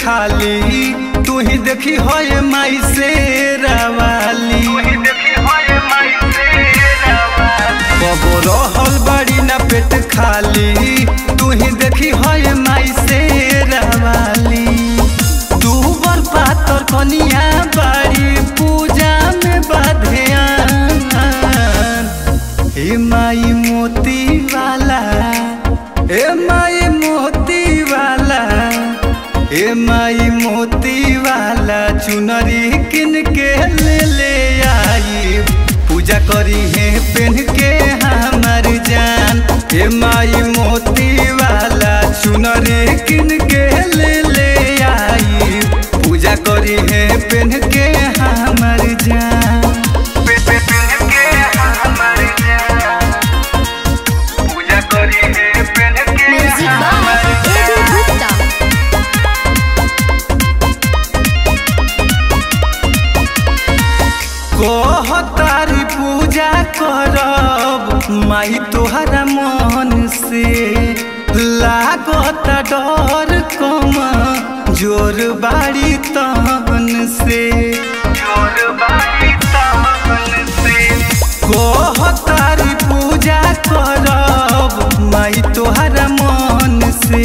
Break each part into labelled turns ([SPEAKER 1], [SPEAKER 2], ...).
[SPEAKER 1] खाली तू ही देखी होए माई से रवाली कबो रहल बड़ी ना पेट खाली तू ही देखी होए माई से रवाली तू बर पातर कनिया बाड़ी पूजा में बाधेयान हे माई मोती वाला हे माई मोती वाला हे माई मोती वाला चुनरी किन के ले ले आई पूजा करी है पेन के हमार जान हे माई मोती वाला चुनरी किन के ले ले आई पूजा करी है पेन के हमार जान
[SPEAKER 2] Music by Eddie Gupta.
[SPEAKER 1] कहतारी पूजा करब माई तोहरा मन से लागत डर कम जोर बाड़ी तहन से कहतारी पूजा करब माई तोहरा मन से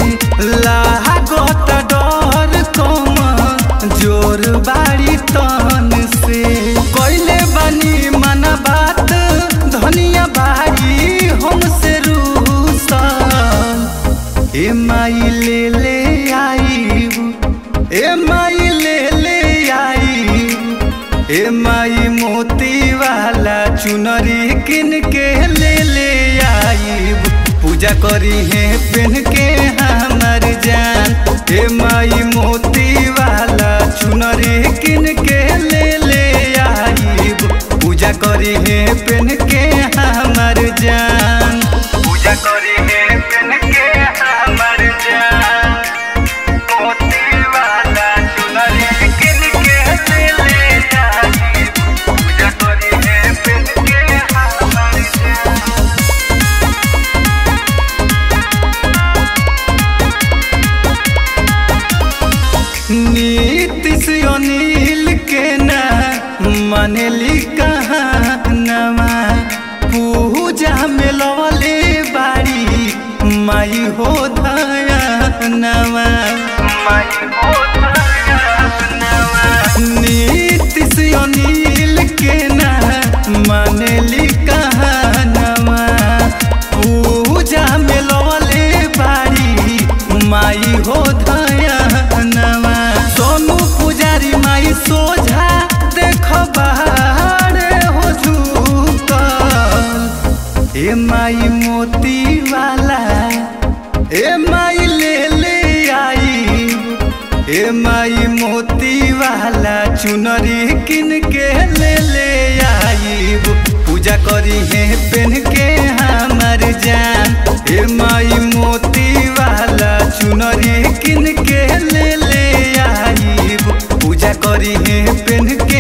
[SPEAKER 1] लागत डर कम जोर बाड़ी तहन से कैले बनी मन बात धनिया बाड़ी हमसे रूसल ए माई ले ले आई ए माई ले ले आई ए माई मोती वाला चुनरी किन के ले ले आई पूजा करी है पेन के हमार जान ए माई मोती वाला चुनरी किन के ले ले आई पूजा करी है पेन के हमार जान पूजा करी है पेन के हमार जान मोती वाला चुनरी किन के ले ले आई पूजा करी है पेन के हमार जान नीतिश अनिल के ना मनली कहानवा पूजा में लवले बाड़ी माई हो धयानवा नीतिश अनिल के ना मनली कहानवा पूजा में लवले बाड़ी माई हो धयानवा सोनू पुजारी माई सोझा देख बाहरे हो झूकल ए माई मोती वाला ए माई ले ले आई ए माई मोती वाला चुनरी किन के ले ले आई पूजा करी है पेन के हमार जान ए माई मोती वाला चुनरी किन के ले ले आई पूजा करी है पेन के